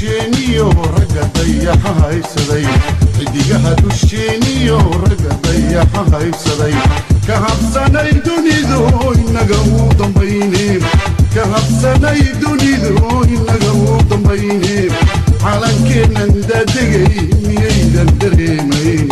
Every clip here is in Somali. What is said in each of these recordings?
dusheeniyo ragga dayaxa haysaday xidigaha dusheeniyo ragga dayaxa haysaday ka habsanay dunidu inaga uu dambayne ka habsanay dunidu inaga uu dambayne calankeennan daadegay miyaydan dareemayn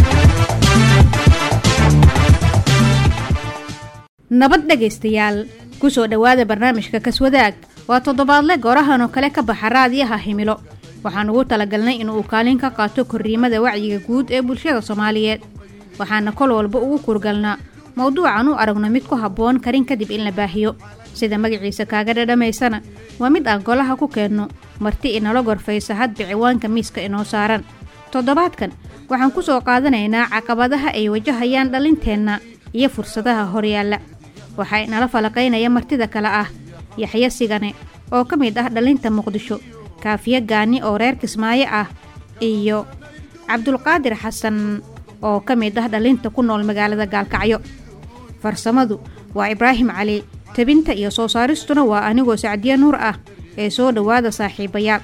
nabad dhegaystayaal ku soo dhowaada barnaamijka kaswadaag waa toddobaadle goorahan oo kale ka baxa raadiyaha himilo waxaan ugu talagalnay in uu kaalin ka qaato korriimada wacyiga guud ee bulshada soomaaliyeed waxaana kol walba ugu kurgalnaa mowduucan u aragno mid ku habboon karin kadib in la baahiyo sida magaciisa kaaga dhadhamaysana waa mid aan golaha ku keenno marti inala gorfaysa hadba ciwaanka miiska inoo saaran toddobaadkan waxaan ku soo qaadanaynaa caqabadaha ay wajahayaan dhalinteenna iyo fursadaha horyaalla waxaa inala falaqaynaya martida kale ah yaxyo sigane oo ka mid ah dhalinta muqdisho kaafiyo gaani oo reer kismaayo ah iyo cabdulqaadir xasan oo ka mid ah dhalinta ku nool magaalada gaalkacyo farsamadu waa ibraahim cali tebinta iyo soo saaristuna waa anigoo sacdiye nuur ah ee soo dhowaada saaxiibayaal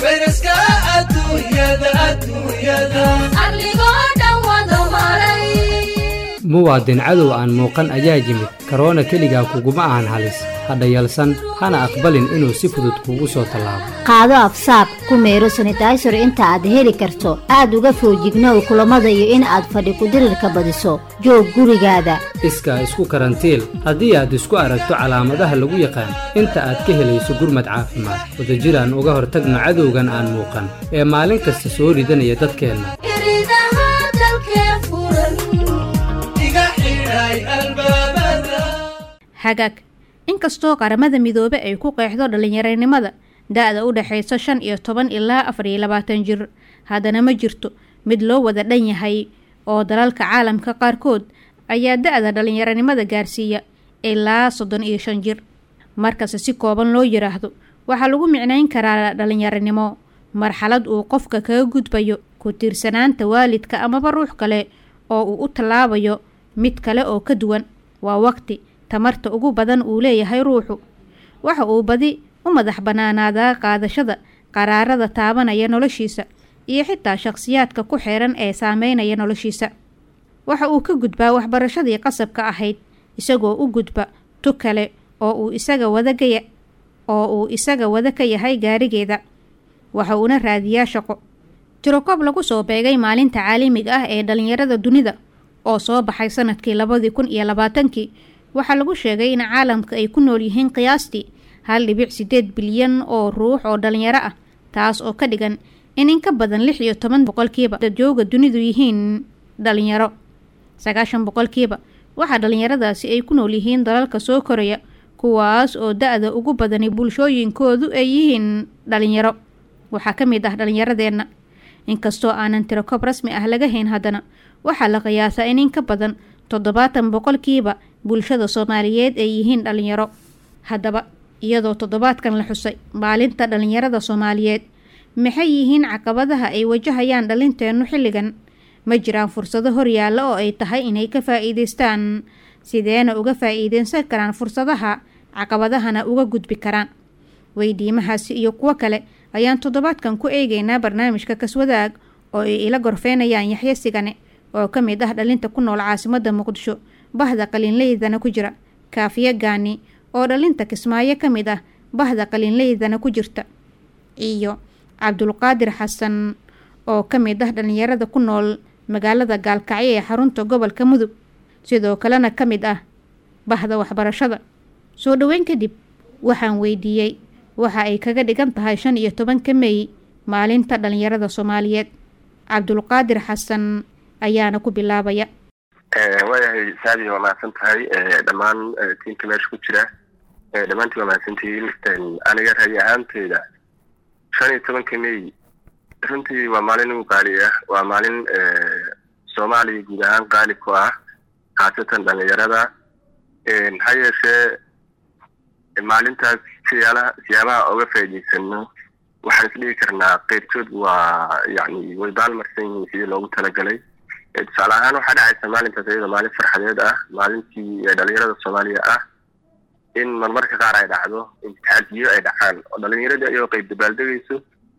muwaadin cadow aan muuqan ayaa yimid karoona keligaa kuguma ahan halis hadha yalsan hana aqbalin inuu si fudud kuugu soo tallaabo qaado afsaab ku meero sanitaysor inta aad heli karto aad uga foojignow kulammada iyo in aad fadhi kudirirka badiso joog gurigaada iskaa isku karantiil haddii aad isku aragto calaamadaha lagu yaqaan inta aad ka helayso gurmad caafimaad wadajiraan uga hortagno cadowgan aan muuqan ee maalin kasta soo ridanaya dadkeenna hagaag inkastoo qaramada midoobe ay ku qeexdo dhallinyaranimada da-da u dhexaysa shan iyo toban ilaa afar iyo labaatan jir haddana ma jirto mid loo wada dhan yahay oo dalalka caalamka qaarkood ayaa da-da dhallinyaranimada gaarsiiya ilaa soddon iyo shan jir markasta si kooban loo yidhaahdo waxaa lagu micnayn karaa dhallinyaranimo marxalad uu qofka kaga gudbayo ku tiirsanaanta waalidka amaba ruux kale oo uu u tallaabayo mid kale oo ka duwan waa waqti tamarta ugu badan uu leeyahay ruuxu waxa uu badi u madax bannaanaadaa qaadashada qaraarada taabanaya noloshiisa iyo xitaa shakhsiyaadka ku xeeran ee saameynaya noloshiisa waxa uu ka gudbaa waxbarashadii qasabka ahayd isagoo u gudba tu kale oo uu isaga wadagaya oo uu isaga wada ka yahay gaarigeeda waxa uuna raadiyaa shaqo tirokoob lagu soo beegay maalinta caalamiga ah ee dhallinyarada dunida oo soo baxay sanadkii labadii kun iyo labaatankii waxaa lagu sheegay in caalamka ay ku nool yihiin qiyaastii hal dhibic siddeed bilyan oo ruux oo dhallinyaro ah taas oo ka dhigan in in ka badan lix iyo toban boqolkiiba dadjooga dunidu yihiin dhallinyaro sagaashan boqolkiiba waxaa dhallinyaradaasi ay ku nool yihiin dalalka soo koraya kuwaas oo da-da ugu badani bulshooyinkoodu ay yihiin dhallinyaro waxaa ka mid ah dhallinyaradeenna inkastoo aanan tirokoob rasmi ah laga hayn haddana waxaa la qiyaasaa in in ka badan toddobaatan boqolkiiba bulshada soomaaliyeed ay yihiin dhallinyaro haddaba iyadoo toddobaadkan la xusay maalinta dhallinyarada soomaaliyeed maxay yihiin caqabadaha ay wajahayaan dhalinteennu xilligan ma jiraan fursado horyaalla oo ay tahay inay ka faa'iidaystaan sideena uga faa'iidaysan karaan fursadaha caqabadahana uga gudbi karaan weydiimahaasi iyo kuwo kale ayaan toddobaadkan ku eegaynaa barnaamijka kaswadaag oo ay ila gorfeynayaan yaxyo sigane oo ka mid ah dhalinta ku nool caasimadda muqdisho bahda qalinleydana ku jira kaafiyo gaani oo dhalinta kismaayo ka mid ah bahda qalinleydana ku jirta iyo cabdulqaadir xasan oo ka mid ah dhallinyarada ku nool magaalada gaalkacyo ee xarunta gobolka mudug sidoo kalena ka mid ah bahda waxbarashada soo dhoweyn kadib waxaan weydiiyey waxa ay kaga dhigan tahay shan iyo tobanka meey maalinta dhallinyarada soomaaliyeed cabdulqaadir xasan ayaana ku bilaabaya waayahay saadi waa mahadsan tahay dhammaan tiimka meesha ku jira dhammaantiin waa mahadsantihiin aniga rayi ahaanteyda shan iyo tobanka may runtii waa maalin ugu qaali ah waa maalin soomaaliya guud ahaan qaali ku ah khaasatan dhalinyarada ha yeeshee maalintaas siyaalaha siyaabaha oga faa'iidaysano waxaan isdhigi karnaa qeybtood waa yani way baalmarsan yihiin sidii loogu talagalay tusaale ahaan waxaa dhacaysa maalintaas iyadoo maalin farxadeed ah maalintii dhalinyarada soomaaliya ah in marmarka qaar ay dhacdo imtixaantiyo ay dhacaan oo dhalinyaradii ayagoo qeyb dabaaldegayso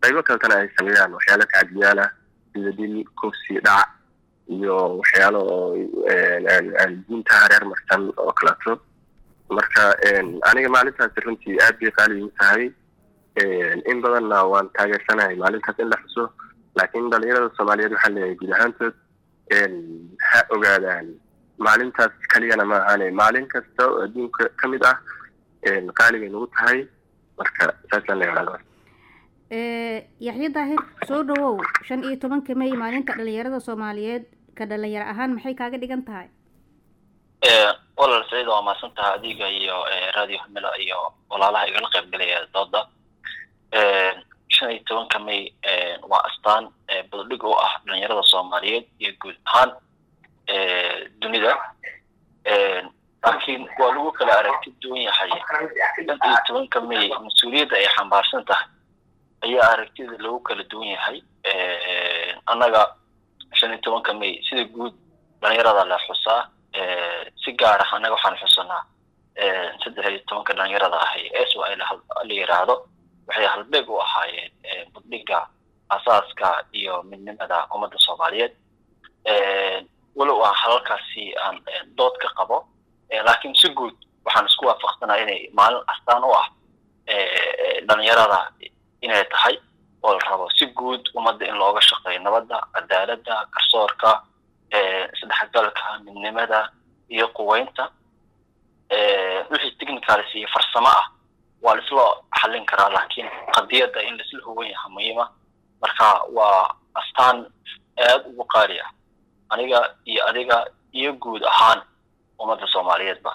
qaybo kaletana ay sameeyaan waxyaalo tacadiyaal ah sida dil kufsi dhac iyo waxyaalo oo diinta hareer marsan oo kaleeto marka aniga maalintaasi runtii aad bay qaali igu tahay in badanna waan taageersanahay maalintaas in la xuso laakiin dhalinyarada soomaaliyeed waxaa leeyahay guud ahaantood ha ogaadaan maalintaas keliyana ma ahaane maalin kasta oo adduunka ka mid ah qaali bay nagu tahay marka saasaan leeyahay yaxya daahir soo dhawow shan iyo tobanka may maalinta dhalinyarada soomaaliyeed ka dhalinyaro ahaan maxay kaaga dhigan tahay walal saciid waa mahadsan tahay adiga iyo radio hamilo iyo walaalaha igala qayb galaya dooda shan iyo tobanka may waa astaan badadhig u ah dhalinyarada soomaaliyeed iyo guud ahaan dunida laakiin waa lagu kala aragti duwan yahay shan iyo tobanka may mas-uuliyadda ay xambaarsan tahay ayaa aragtida lagu kala duwan yahay annaga shan iyo tobanka may sida guud dhalinyarada la xusaa si gaar ah annaga waxaan xusanaa saddex iyo tobanka dhalinyarada ahay s y la yiraahdo waxay halbeeg u ahaayeen buddhiga asaaska iyo midnimada ummadda soomaaliyeed walow aan halalkaasi aan dood ka qabo laakiin si guud waxaan isku waafaqsanaa inay maalin astaan u ah dhalinyarada inay tahay oo la rabo si guud ummadda in looga shaqeeyo nabadda cadaaladda garsoorka isdhexgalka midnimada iyo quweynta wixii technicalis iyo farsamo ah waa laisla xallin karaa laakiin qadiyadda in laisla hogan yaha muhiima marka waa astaan aad ugu qaali ah aniga iyo adiga iyo guud ahaan ummadda soomaaliyeedba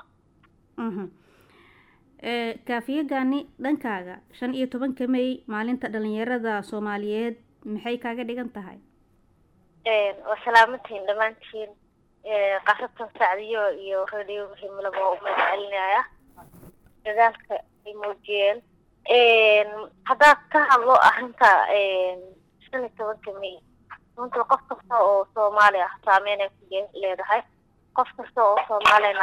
kaafiyagani dhankaaga shan iyo tobanka may maalinta dhalinyarada soomaaliyeed maxay kaaga dhigan tahay waa salaamantiin dhammaantiin qasabtan sacdiyo iyo radio himilaba waa u mahad celinaya dadaalka ay muujiyeen haddaad ka hadlo arrinta shan iyo tobanka may runtii qof kasta oo soomaali ah saameyn ay ku leedahay qof kasta oo soomaalina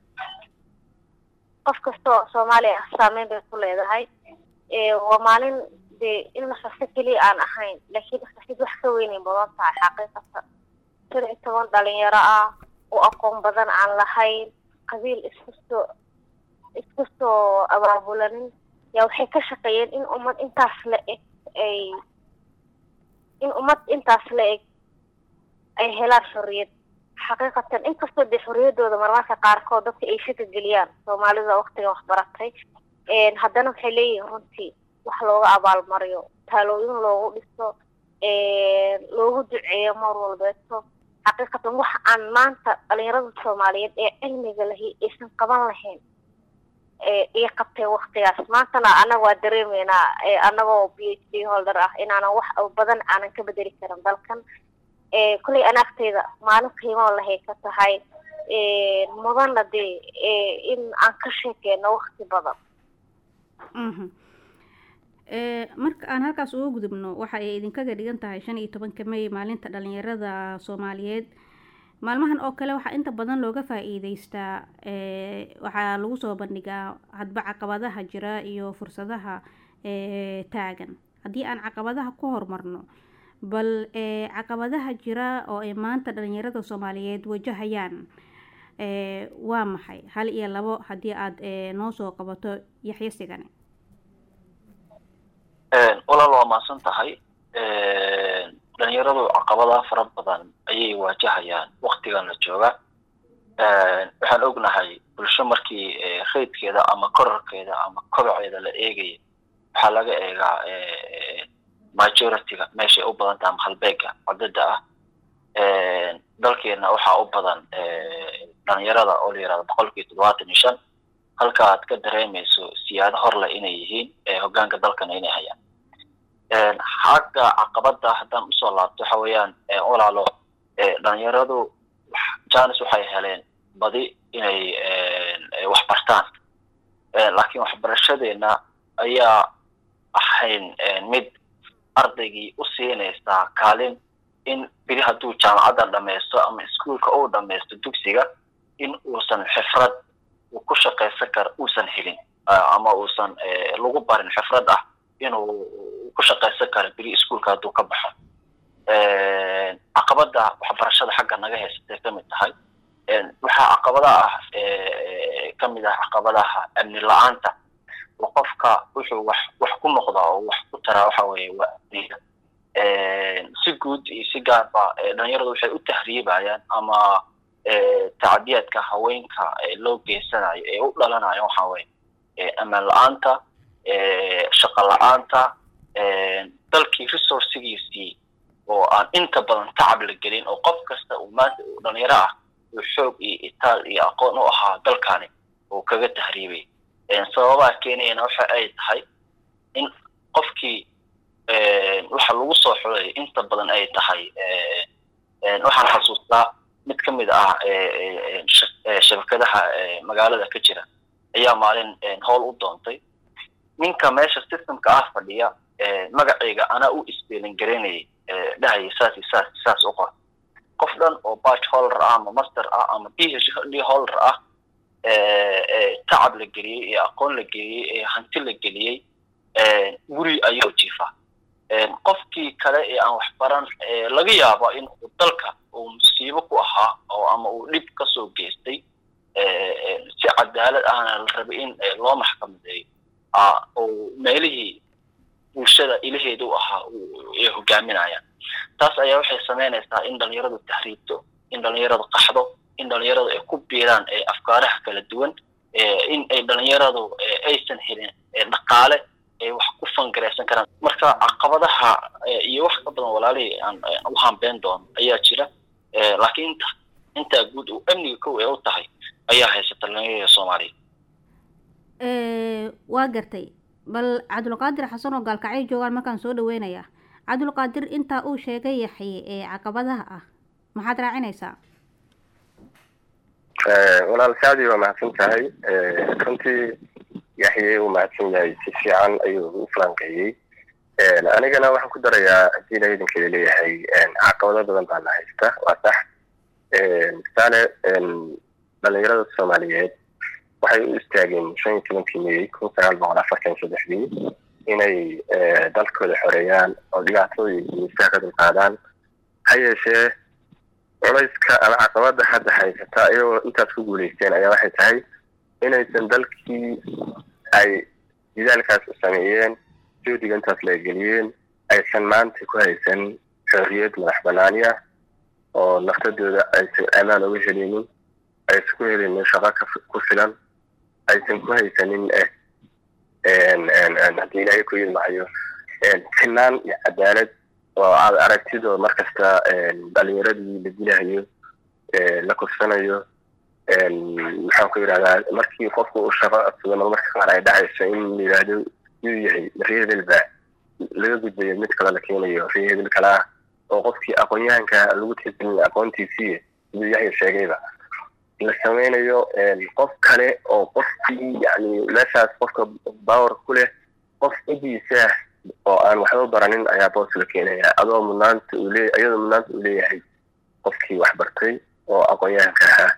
qof kasta oo soomaali ah saameyn bay ku leedahay waa maalin dee in la xuso keliya aan ahayn laakiin xusid wax ka weynay badan tahay xaqiiqata shan iyo toban dhalinyaro ah oo aqoon badan aan lahayn qabiil isku soo isku soo abaabulanin yaa waxay ka shaqeeyeen in ummad intaas la eg ay in ummad intaas la eg ay helaan xorriyad xaqiiqatan inkastoo dee xorriyaddooda marmarka qaarkood dadka ay shaka geliyaan soomaalida waktigan waxbaratay haddana waxay leeyihiin runtii wax looga abaalmariyo taalooyin loogu dhiso loogu duceeyo mar walbeeto xaqiiqatan waxa aan maanta dhalinyarada soomaaliyeed ee cilmiga lahi aysan qaban lahayn iyo qabtay waktigaas maantana annaga waa dareemeynaa annagoo b h d holder ah inaanan wax badan aanan ka bedeli karin dalkan kolley anaagteyda maalin qiimo lahay ka tahay mudana dee in aan ka sheekeyno wakti badan marka aan halkaas uga gudubno waxa ay idinkaga dhigan tahay shan iyo tobanka may maalinta dhalinyarada soomaaliyeed maalmahan oo kale waxaa inta badan looga faa-iideystaa waxaa lagu soo bandhigaa hadba caqabadaha jira iyo fursadaha taagan haddii aan caqabadaha ku horumarno bal caqabadaha jira oo ay maanta dhalinyarada soomaaliyeed wajahayaan waa maxay hal iyo labo haddii aada noo soo qabato yaxyo sigane walaal waa mahadsan tahay dhalinyaradu caqabadaha fara badan ayay waajahayaan waktigan la jooga waxaan ognahay bulsho markii raydkeeda ama korarkeeda ama kobaceeda la eegaya waxaa laga eegaa majorityga meeshay u badan taha ama halbeega cadada ah dalkeena waxaa u badan dhalinyarada oo la yirahdo boqolkiiba toddobaatan iyo shan halka aad ka dareemayso siyaado horle inay yihiin hoggaanka dalkana inay hayaan xagga caqabada haddaan usoo laabto waxa weeyaan walaalo dhalinyaradu janis waxay heleen badi inay wax bartaan laakiin waxbarashadeena ayaa ahayn mid ardaygii u siinaysaa kaalin in beri hadduu jaamacadda dhamaysto ama iskuolka uu dhamaysto dugsiga in uusan xifrad uu ku shaqaysan kara uusan helin ama uusan lagu barin xifrad ah inuu uu ku shaqaysan karo beri iskuolka hadduu ka baxo caqabada waxbarashada xagga naga haysatay kamid tahay waxaa caqabada ah kamid ah caqabadaha amni la-aanta oo qofka wuxuu wax wax ku noqdaa oo wax ku taraa waxa weeye waa amniga si guud iyo si gaarba dhalinyaradu waxay u tahriibayaan ama tacdiyaadka haweenka loo geysanayo ee u dhalanayo waxa weye amaan la-aanta shaqo la-aanta dalkii resourcigiisii oo aan inta badan tacab la gelin oo qof kasta uu maanta uu dhalinyaro ah uu xoog iyo itaal iyo aqoon u ahaa dalkani uu kaga tahriibay sababaha keenayana waxa ay tahay in qofkii waxa lagu soo xulay inta badan ay tahay waxaan xasuustaa mid ka mid ah shabakadaha magaalada ka jira ayaa maalin howl u doontay ninka meesha systemka ah fadhiya magacayga anaa u isbeelin garaynayay dhahaya saas iyo saas saas u qor qof dhan oo batch holder ah ama master ah ama p h d holder ah tacab la geliyey ee aqoon la geliyey ee hanti la geliyey guri ayuu jiifa qofkii kale ee aan waxbaran laga yaabo in uu dalka uu musiibo ku ahaa oo ama uu dhib kasoo geystay si cadaalad ahna la rabay in loo maxkamadeeyo oo meelihii bulshada ilaheeda u ahaa ay hogaaminayaan taas ayaa waxay samaynaysaa in dhalinyaradu tahriibto in dhalinyaradu qaxdo in dhalinyaradu ay ku biiraan afkaaraha kala duwan in ay dhalinyaradu aysan helin dhaqaale ay wax ku fangaraysan karaan marka caqabadaha iyo wax ka badan walaalihii aan u hambeen doono ayaa jira laakiin inta intaa guud uu amniga kow ee u tahay ayaa haysata dhalinyarada soomaaliya waa gartay bal cabdulqaadir xasan oo gaalkacyo joogaan markaan soo dhaweynayaa cabdulqaadir intaa uu sheegay yaxye ee caqabadaha ah maxaad raacinaysaa walaal saadi waa mahadsan tahay runtii yaxye uu mahadsan yahay si fiican ayuu u falanqeeyey anigana waxaan ku darayaa haddii la idinkeeda leeyahay caqabado badan baa la haysta waa sax tusaale dhalinyarada soomaaliyeed waxay u istaageen shan iyo tobankii mey kun sagaal boqol afartan saddexdii inay dalkooda xoreeyaan oo dhibaatooyin iyo istaa ka dulqaadaan ha yeeshee culayska ama caqabada hadda haysata iyagoo intaas ku guulaysteen ayaa waxay tahay inaysan dalkii ay didaalkaas sameeyeen juhdiga intaas la geliyeen aysan maanta ku haysan xorriyad madax banaani ah oo naftadooda aysan amaan uga helinin aysan ku helinin shaqo ku filan aysan ku haysanin haddii ilaahay ku yidmaayo sinaan iyo cadaalad oo aad aragtidoo markasta dhalinyaradii la dilahayo la kursanayo maxaan ku yidhahdaa markii qofku uu shaqo adsado marmarka qaar ay dhacayso in la yidhaahdo yuu yahay reehedel baa laga gudbayo mid kale la keenayo reehedel kale ah oo qofkii aqoon-yahanka lagu tiirsanin aqoontiisii siduu yaxya sheegayba la samaynayo qof kale oo qofkii yani meeshaas qofka power ku leh qof cidiisa oo aan waxba baranin ayaa boos la keenaya adoo mudnaanta uu leeya iyadoo mudnaanta uu leeyahay qofkii wax bartay oo aqoon-yahanka ahaa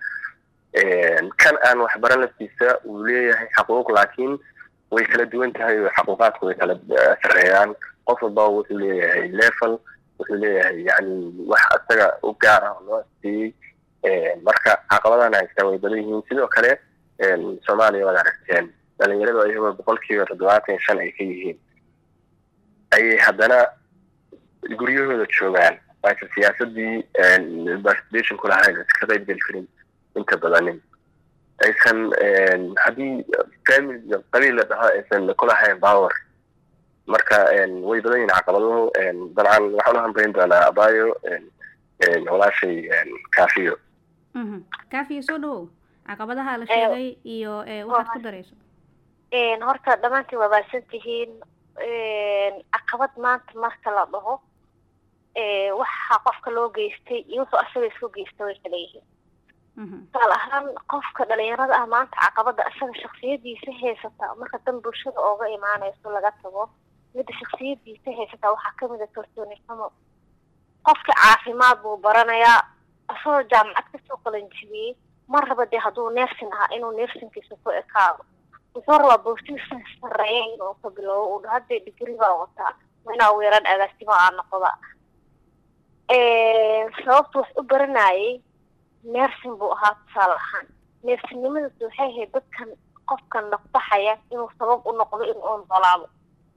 kan aan waxbaran laftiisa uu leeyahay xaquuq laakiin way kala duwan tahay oo xaquuqaadku way kala sareeyaan qof walba wuxuu leeyahay level wuxuu leeyahay yani wax isaga u gaar ah oo loo siiyey marka caqabadana haystaa way badan yihiin sidoo kale soomaaliya waad aragteen dhalinyaradu iyagoo boqolkiiba toddobaatan shan ay ka yihiin ayay haddana guryahooda joogaan aysan siyaasadii participation ku lahayn aysan ka qayb geli karin inta badanin aysan haddii family qabiil la dhaho aysan ku lahayn power marka way badan yihiin caqabaduhu dabcan waxaan u hambayn doonaa abayo walaashay kaafiyo kaafiyo soo dhawow caqabadaha la sheegay iyo waxaad ku darayso horta dhammaantiin waa baadsan tihiin caqabad maanta marka la dhaho waxa qofka loo geystay iyo wuxuu asaga isku geysta way kala yihiin tusaale ahaan qofka dhalinyarada ah maanta caqabada isaga shaksiyadiisa haysata marka dan bulshada ooga imaanayso laga tago midda shaksiyadiisa haysata waxaa kamid a kalsooni xumo qofka caafimaad buu baranayaa isagoo jaamacad kasoo qalanjibiyey ma raba dee hadduu neersin ahaa inuu neersinkiisa ku ekaado wuxuu rabaa boortiisa sareeya inuu ka bilowbo uu hadee digri baa wataa inaa ugu yaraan agaasimo aan noqda sababta wax u baranayay neersin buu ahaa tusaale ahaan neersinimadaas waxay ahayd dadkan qofkan nafbaxaya inuu sabab u noqdo in uu noolaado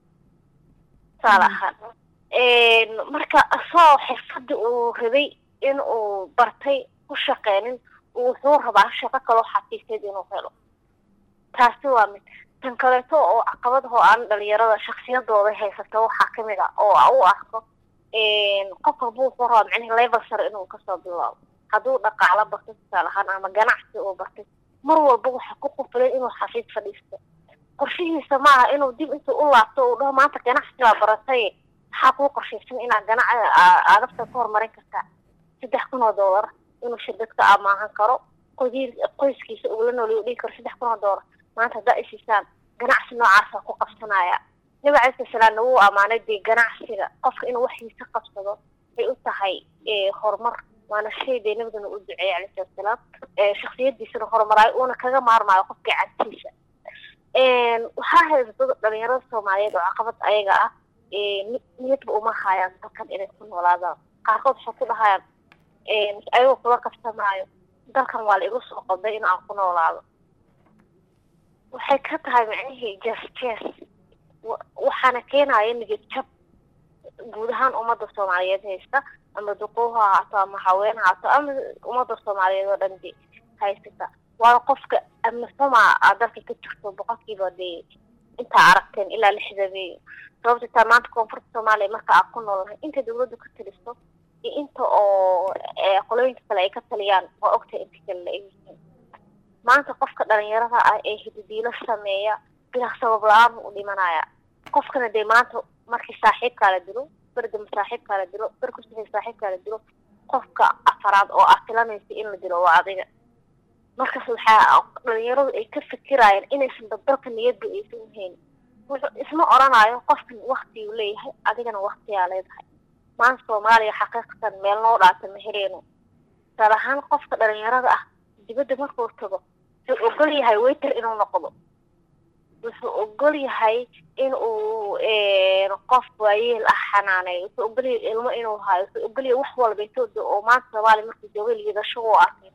tusaale ahaan marka asagoo xirfadii uu rabay in uu bartay ku shaqeynin wuxuu rabaa shaqo kaloo xafiiseed inuu helo taasi waa mid tan kaleeto oo caqabadaho aan dhalinyarada shaksiyadooda haysata waxaa kamid a oo u arko qof walba wuxuu rabaa micnihi level sare inuu kasoo bilaabo hadduu dhaqaalo bartay tusaale ahaan ama ganacsi uu bartay mar walba waxaa ku qufulay inuu xafiis fadhiisto qorshihiisa maaha inuu dib intuu u laabto uu dhaho maanta ganacsigaa baratay maxaa kuu qorshaysan inaad ganac aadafta ku horumarin kartaa saddex kun oo doolar inuu shirkad ka amaahan karo qodiir qoyskiisa uu la nooliyo dhigi karo saddex kun oo doolar maanta haddaa isiisaan ganacsi noocaasa ku qabsanaya nabi calayi salaamna wuu ammaanay dee ganacsiga qofka inuu waxiisa qabsado ay u tahay horumar waana shay dee nabigana u duceeyay calayhi salatu salaam shaksiyadiisana horumaraayo uuna kaga maarmaayo qofka cantiisa waxaa haysato dhalinyarada soomaaliyeed oo caqabad ayaga ah niyadba uma haayaan dalkan inay ku noolaadaan qaarkood waxay ku dhahayaan ayagoo kula qabsamaayo dalkan waa la igu soo qabday in aan ku noolaado waxay ka tahay micnihii jes jes waxaana keenaya niyad jab guud ahaan ummadda soomaaliyeed haysta ama duquuh ha ahaato ama haween haato ama ummadda soomaaliyeed oo dhan de haysata waana qofka amnisama aad dalka ka jirto boqolkiiba dee intaa aragteen ilaa lixdameeyo sababta taa maanta koonfurta soomaaliya marka aan ku noolnahay inta dawladdu ka taliso iyo inta oo qolooyinka kale ay ka taliyaan waa ogtahay inta kale la egyihiin maanta qofka dhalinyarada ah ee hididiilo sameeya bilaa sabab la-aan u dhimanaya qofkana dee maanta markii saaxiibkaa la dilo berdama saaxiibkaa la dilo berkusaxi saaxiibkaa la dilo qofka afaraad oo aad filanaysa in la dilo waa adiga markaas waxaa dhalinyaradu ay ka fikirayaan inaysan dabdalka niyadba aysan uhaynin wuxuu isma oranayo qofkan waktiguu leeyahay adigana waktiyaa leedahay maanta soomaaliya xaqiiqatan meel noo dhaata ma heleyno tusaale ahaan qofka dhalinyarada ah dibadda markuu tago wuxuu ogol yahay waiter inuu noqdo wuxuu ogol yahay in uu qof waayeel ah xanaaneeyo wuxuu ogol yahay ilmo inuu hayo wuxuu ogol yahay wax walba intooda oo maanta soomaaliya markuu jooga liidasho u arkay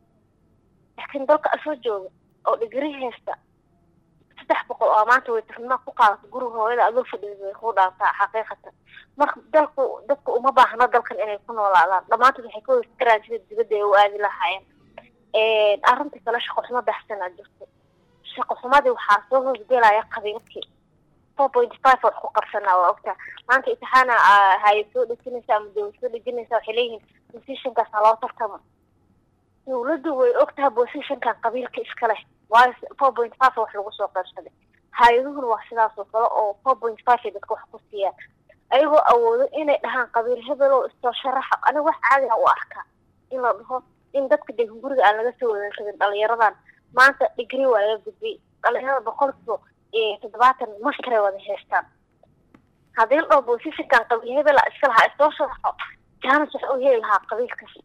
laakiin dalka asoo jooga oo dhigri haysta saddex boqol oo maanta waytarnima ku qaadato guriga hooyada adoo fadhiida way kuu dhaantaa xaqiiqatan marka dalku dadka uma baahna dalkan inay ku noolaadaan dhammaantood waxay ka wada fikiraan sida dibadda ay u aadi lahaayeen arrinta kale shaqo xumo baxsan aa jirto shaqo xumadii waxaa soo hoosgelaya qabiilkii four point five wax ku qabsanaa waa ogtaa maanta imtixaana hay soo dhejinaysa ama dawlad soo dhejinaysa waxay leeyihiin positionkaas ha loo tartamo dawladdu way ogtahay positionkan qabiilka iska leh waayo four point five wax lagu soo qaybsaday hay-aduhuna waa sidaas oo kale oo four point five ay dadka wax ku siiyaan ayagoo awoodo inay dhahaan qabiil hebel oo istoo sharaxa aniga wax caadiga u arkaa in la dhaho in dadka degan guriga aan laga soo wada rabin dhalinyaradan maanta digri waa laga gudbay dhalinyarada boqolkiiba toddobaatan masteray wada haystaan haddii la dhaho positionkan qabiil hebela iska lahaa istoo sharaxo jaanis waxa u heli lahaa qabiilkaas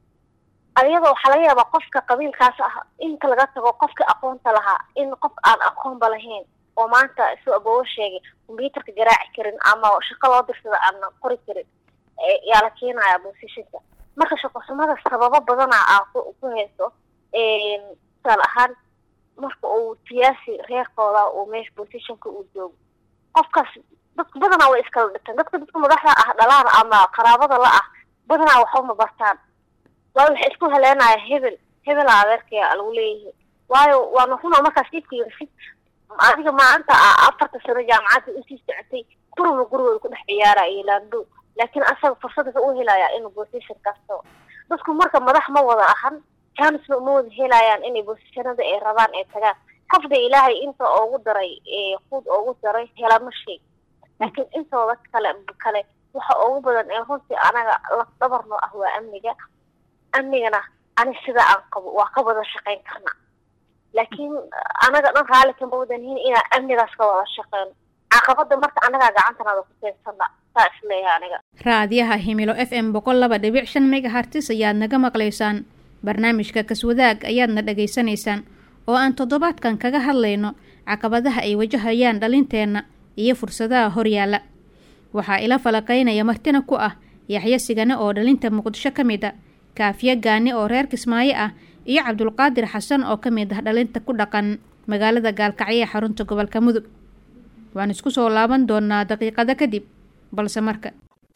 ayadoo waxaa laga yaabaa qofka qabiilkaas ah inta laga tago qofka aqoonta lahaa in qof aan aqoonba lahayn oo maanta isuu aboobo sheegay combyuutarka garaaci karin ama shaqo loo dirsada aan qori karin yaa la keenaya positionka marka shaqo xumada sababo badana aa ku hayso tusaale ahaan marka uu siyaasi reerkooda uu meesha positionka uu joogo qofkaas dadka badanaa way iskala dhintaan dadka dadka madaxda ah dhalaan ama qaraabada la ah badanaa waxuma bartaan waayo waxay isku heleenaya hebel hebela adeerkaya lagu leeyahay waayo waana runa markaas iibka yirsid adiga maanta afarta sano jaamacadda usii socotay guriga gurigooda ku dhex ciyaaraya laando laakiin asaga fursad wuxuu u helayaa inuu position kasto dadku marka madax ma wada ahan jaanisna uma wada helayaan inay positionada ay rabaan ay tagaan qofda ilaahay inta ugu daray quud ugu daray helama sheeg laakiin intooda kale kale waxa ugu badan ee runtii anaga lafdabarno ah waa amniga amnigana ani sida aan qabo waa ka wada shaqayn karna laakiin anaga dhan raalli kama wadanhin inaan amnigaas ka wada shaqeyno caqabada marka anagaa gacantanada ku keensana saa isleeyahay aniga raadiyaha himilo f m boqol laba dhibic shan megahartis ayaad naga maqlaysaan barnaamijka kaswadaag ayaadna dhagaysanaysaan oo aan toddobaadkan kaga hadlayno caqabadaha ay wajahayaan dhalinteenna iyo fursadaha horyaala waxaa ila falaqaynaya martina ku ah yaxyo sigane oo dhalinta muqdisho ka mid a kaafiye gaani oo reer kismaayo ah iyo cabdulqaadir xasan oo ka mid ah dhalinta ku dhaqan magaalada gaalkacyo ee xarunta gobolka mudug waan isku soo laaban doonaa daqiiqado kadib balse marka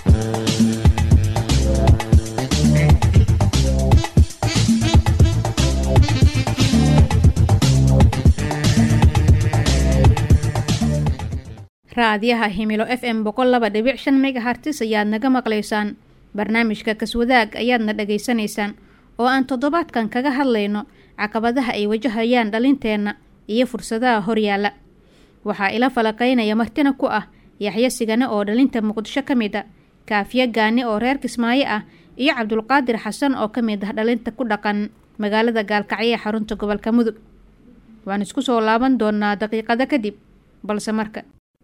raadiyaha himilo f m boqol laba dhibic shan megahartis ayaad naga maqlaysaan barnaamijka kaswadaag ayaadna dhagaysanaysaan oo aan toddobaadkan kaga hadlayno caqabadaha ay wajahayaan dhalinteenna iyo fursadaha horyaala waxaa ila falaqaynaya martina ku ah yaxyo sigane oo dhalinta muqdisho ka mid a kaafiye gaani oo reer kismaayo ah iyo cabdulqaadir xasan oo ka mid ah dhalinta ku dhaqan magaalada gaalkacyo ee xarunta gobolka mudug waan isku soo laaban doonaa daqiiqado kadib balse marka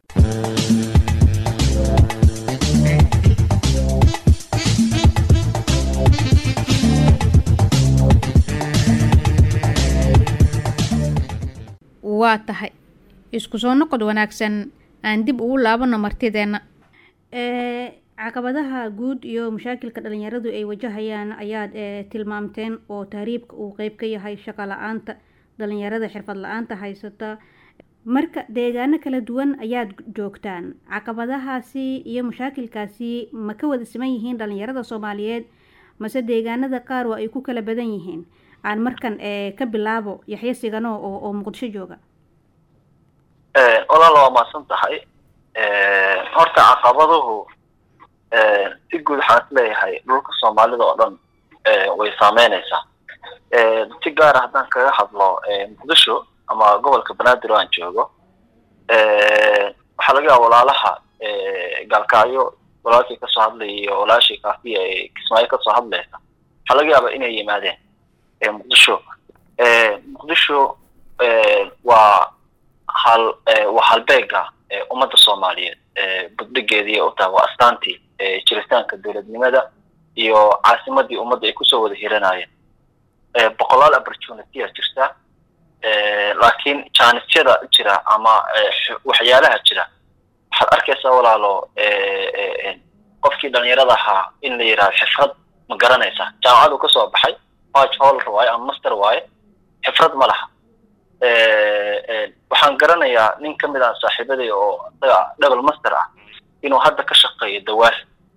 waa tahay isku soo noqod wanaagsan aan dib ugu laabano martideenna caqabadaha guud iyo mashaakilka dhalinyaradu ay wajahayaan ayaad tilmaamteen oo tahriibka uu qeyb ka yahay shaqo la-aanta dhalinyarada xirfad la-aanta haysata marka deegaano kala duwan ayaad joogtaan caqabadahaasi iyo mashaakilkaasi ma ka wada siman yihiin dhalinyarada soomaaliyeed mase deegaanada qaar waa ay ku kala badan yihiin aan markan ka bilaabo yaxyo sigano oo oo muqdisho jooga walaal waa mahadsan tahay horta caqabaduhu si guud waxaan is leeyahay dhulka soomaalida oo dhan way saameynaysaa si gaara haddaan kaga hadlo muqdisho ama gobolka banaadir oo aan joogo waxaa laga yaaba walaalaha gaalkacyo walaalkii kasoo hadlaya iyo walaashii kaafiya ee kismaayo kasoo hadlaysa waxaa laga yaaba inay yimaadeen muqdisho muqdisho waa hal waa halbeega ummadda soomaaliyeed budhigeedii u tahay waa astaantii jiritaanka dowladnimada iyo caasimadii ummadda ay kusoo wada hiranayeen boqolaal opportunity a jirta laakiin jaanisyada jira ama waxyaalaha jira waxaad arkaysaa walaalo qofkii dhalinyarada ahaa in la yidhahdo xifrad ma garanaysa jaamacadu kasoo baxay baj holler waaye ama master waaye xifrad ma laha waxaan garanayaa nin ka mid ah saaxiibaday oo isaga double master ah inuu hadda ka shaqeeyo dawaal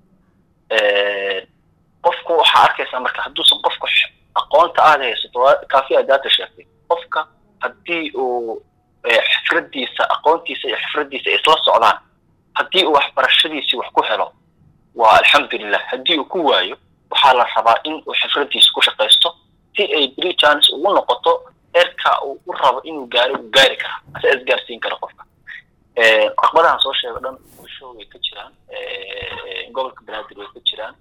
qofku waxaa arkaysaa marka hadduusan qofku aqoonta aada haysato kaafi adaata sheegtay qofka haddii uu xifradiisa aqoontiisa iyo xifradiisa ay isla socdaan haddii uu waxbarashadiisii wax ku helo waa alxamdulilah haddii uu ku waayo waxaa la rabaa in uu xifradiisa ku shaqaysto si ay bri chance ugu noqoto eerka uu u rabo inuu gaaro uu gaari kara ase isgaarsiin kara qofka caqabadahan soo sheego dhan bulsho way ka jiraan gobolka banaadir way ka jiraan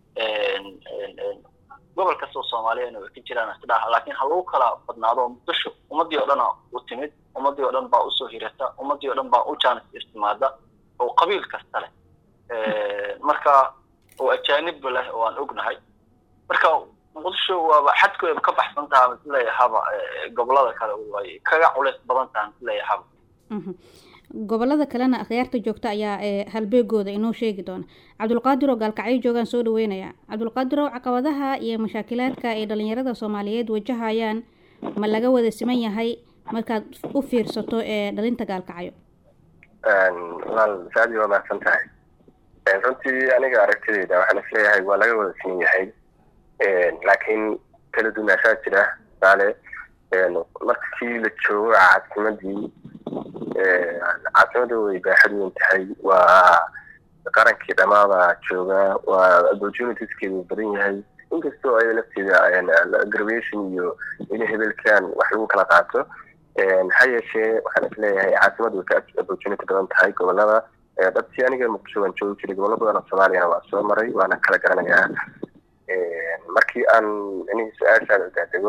gobol kastoo soomaaliyana way ka jiraan isdhaha laakiin ha lagu kala badnaado muqdisho ummadii oo dhana u timid ummadii oo dhan baa usoo hirata ummadii oo dhan baa u jaanis istimaada oo qabiil kasta leh marka oo ajaanibba leh oo aan ognahay marka muqdisho waaba xadkooda ka baxsan taha misleeyahaba gobolada kale way kaga culays badan taha misleeyahaba gobolada kalena akhyaarta joogta ayaa halbeegooda inoo sheegi doona cabdulqaadir oo gaalkacyo joogaan soo dhaweynaya cabdulqaadir oo caqabadaha iyo mashaakilaadka ay dhalinyarada soomaaliyeed wajahayaan ma laga wada siman yahay markaad u fiirsato ee dhalinta gaalkacyo walaal saadi waa mahadsan tahay runtii aniga aragtidayda waxaan isleeyahay waa laga wada siman yahay laakiin kala dunaashaa jira tusaale markii la joogo caasimadii caasimada way baaxad weyn tahay waa qarankii dhamaada jooga waa opportunitieskeedu badan yahay inkastoo ay lafteeda graduation iyo in hebelkan wax lagu kala qaato ha yeeshee waxaan isleeyahay caasimadu way ka opportunity badan tahay gobolada dhabtii aniga muqdisho waan joogi jiray gobollo badan oo soomaaliyana waa soo maray waana kala garanayaa markii aan iniga su-aashaan udaadego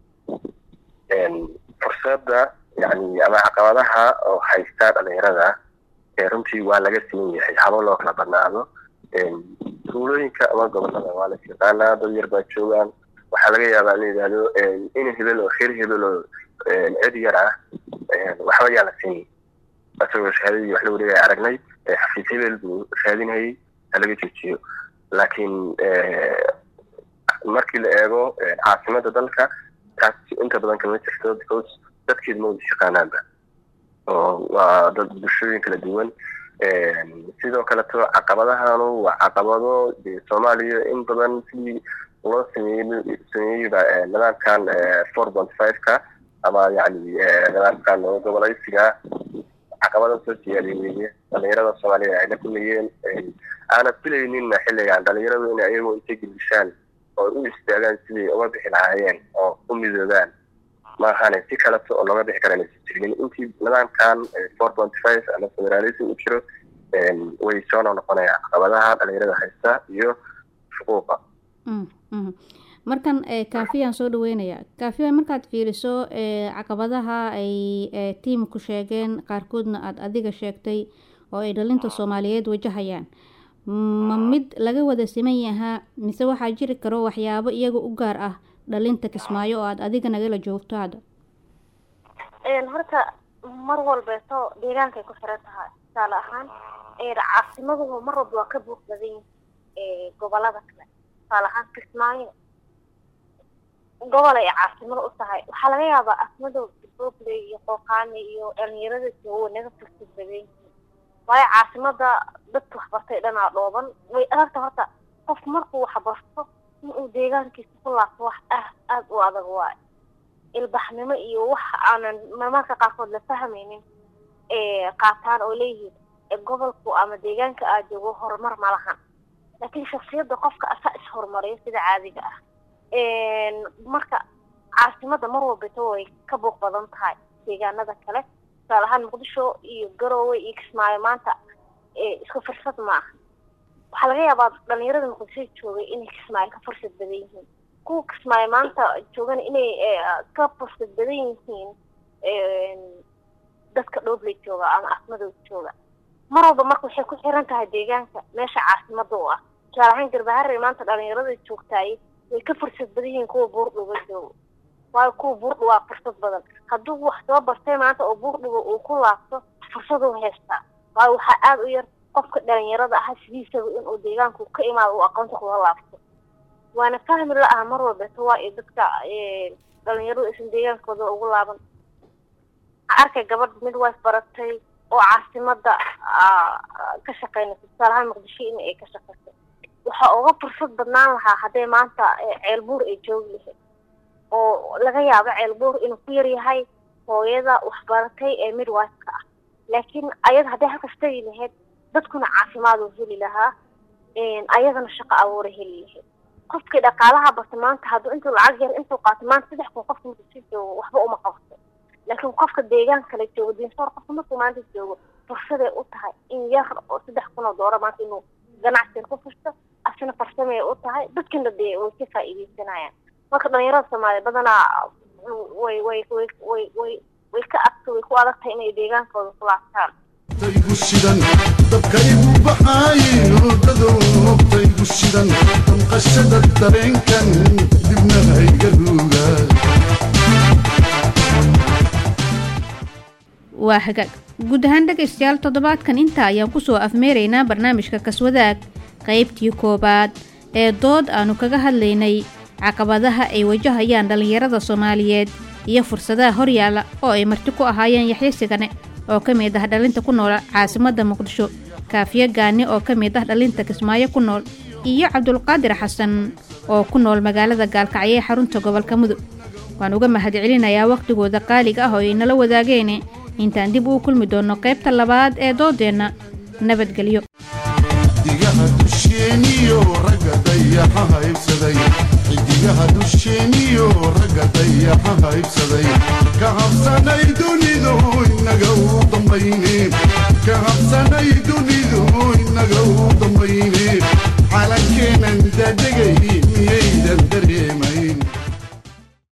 fursadda yani ama caqabadaha oo haysta dhalinyarada runtii waa laga siman yahay habo loo kala badnaado tuulooyinka ama gobolada waa las yaqaanaa dad yar baa joogaan waxaa laga yaabaa in la yidhaahdo in hebel oo reer hebel oo cid yar ah waxba yaa la siiyay isagoo shahaadadii wax la wareegaya aragnay xafiis hebel buu raadinayay ha laga joojiyo laakiin markii la eego caasimada dalka taas inta badan kama jirto because dadkeedu ma wada shaqaanaanba oo waa dad bulshooyin kala duwan sidoo kaleto caqabadahanu waa caqabado dee soomaaliya in badan sidii loo sameeyey sameeyeyba nidaamkan four point five-ka ama yani nidaamkan gobolaysiga caqabada soo siyaadiy weeye dhalinyarada soomaaliya ay la kulmayeen aanad filaynin xilligan dhalinyaradu in ayagoo intay gelishaan oo u istaagaan sidii uga bixi lahaayeen oo u midoobaan maahane si kaleto oo looga bixi karan aysan jirinin intii nidaamkan four point five ama federalism u jiro way soo noqnoqonayaan caqabadaha dhalinyarada haysta iyo xuquuqa markan kaafiyaan soo dhaweynayaa kaafiya markaad fiiriso caqabadaha ay tiimku sheegeen qaarkoodna aada adiga sheegtay oo ay dhalinta soomaaliyeed wajahayaan ma mid laga wada siman yahaa mise waxaa jiri karo waxyaabo iyaga u gaar ah dhalinta kismaayo oo aada adiga nagala joogto hadda horta mar walbeeto deegaankay ku xiran tahay tusaale ahaan caasimaduhu mar walba waa ka buuq badan yihin gobolada kale tusaale ahaan kismaayo gobol ay caasimado u tahay waxaa laga yaabaa asmado boble iyo qooqaani iyo dhalinyarada joogo naga fursad badan yihiin waayo caasimada dadka waxbartay dhanaa dhooban way adagta horta qof markuu waxbarto in uu deegaankiisa ku laabto wax ah aada u adag waayo ilbaxnimo iyo wax aanan marmarka qaarkood la fahmaynin qaataan oo leeyihiin gobolku ama deegaanka aad joogo horumar ma lahan laakiin shaksiyadda qofka asaa is-horumariyo sida caadiga ah marka caasimada mar walbata way ka buuq badan tahay deegaanada kale tusaale ahaan muqdisho iyo garoowe iyo kismaayo maanta isku fursad ma aha waxaa laga yaabaa dhalinyarada muqdisho joogay inay kismaayo ka fursad badan yihiin kuwa kismaayo maanta joogan inay ka fursad badan yihiin dadka dhoobley jooga ama asmadood jooga mar walba marka waxay ku xiran tahay deegaanka meesha caasimada u ah tusaale ahaan garbaharey maanta dhalinyarada joogtaay way ka fursad badan yihiin kuwa buurdhuga joogo waayo kuwa buurdhu waa fursad badan hadduu wax soo bartay maanta oo buurdhuga uu ku laabto fursaduu haystaa waayo waxaa aada u yar qofka dhalinyarada ah sidiisaba inuu deegaanku ka imaado uu aqoonta kula laabto waana fahmi la ah mar walbeeto waa iyo dadka dhalinyaradu aysan deegaankooda ugu laaban arkay gabadh midwife baratay oo caasimada ka shaqeynaysa tusaale ahaan muqdisho in ay ka shaqeyso waxaa uga fursad badnaan lahaa hadday maanta ceelbuur ay joogi lahayd oo laga yaabo ceelbuur inuu ku yaryahay hooyada waxbaratay ee midwife-ka ah laakiin ayada hadday halkas tegi lahayd dadkuna caafimaad uu heli lahaa ayadana shaqo abuura heli lahayd qofkii dhaqaalaha barta maanta hadduu intuu lacag yar intuu qaato maanta saddex kun qofka markuu si joogo waxba uma qabto laakiin qofka deegaan kale joogo diinsoor qofka markuu maanta joogo fursaday u tahay in yar oo saddex kun oo doora maanta inuu ganacsiga ku furto asina farsamay u tahay dadkina dee way ka faa'iideysanayaan marka dhalinyarada soomaaliya badanaa way way way way way way ka adka way ku adag tahay inay deegaankooda ku laabtaan taygu shidan dabkaygu baxaaye hoodadow hobtaygu shidan damqashada dareenkan dibna hayga ruuga waa hagaag guud ahaan dhegaystayaal toddobaadkan intaa ayaan kusoo afmeeraynaa barnaamijka kaswadaag qaybtii koowaad ee dood aanu kaga hadlaynay caqabadaha ay wajahayaan dhallinyarada soomaaliyeed iyo fursadaha horyaala oo ay marti ku ahaayeen yaxyo sigane oo ka mid ah dhalinta ku nool caasimadda muqdisho kaafiyo gaani oo ka mid ah dhalinta kismaayo ku nool iyo cabdulqaadir xasan oo ku nool magaalada gaalkacyo ee xarunta gobolka mudug waan uga mahadcelinayaa wakhtigooda qaaliga ah oo ay nala wadaageene intaan dib uu kulmi doonno qaybta labaad ee doodeenna nabadgelyo xidigaha dusheeniyo ragga dayaxa haybsaday xidigaha dusheeniyo ragga dayaxa haybsaday ka habsanay dunidu inaga u dambayne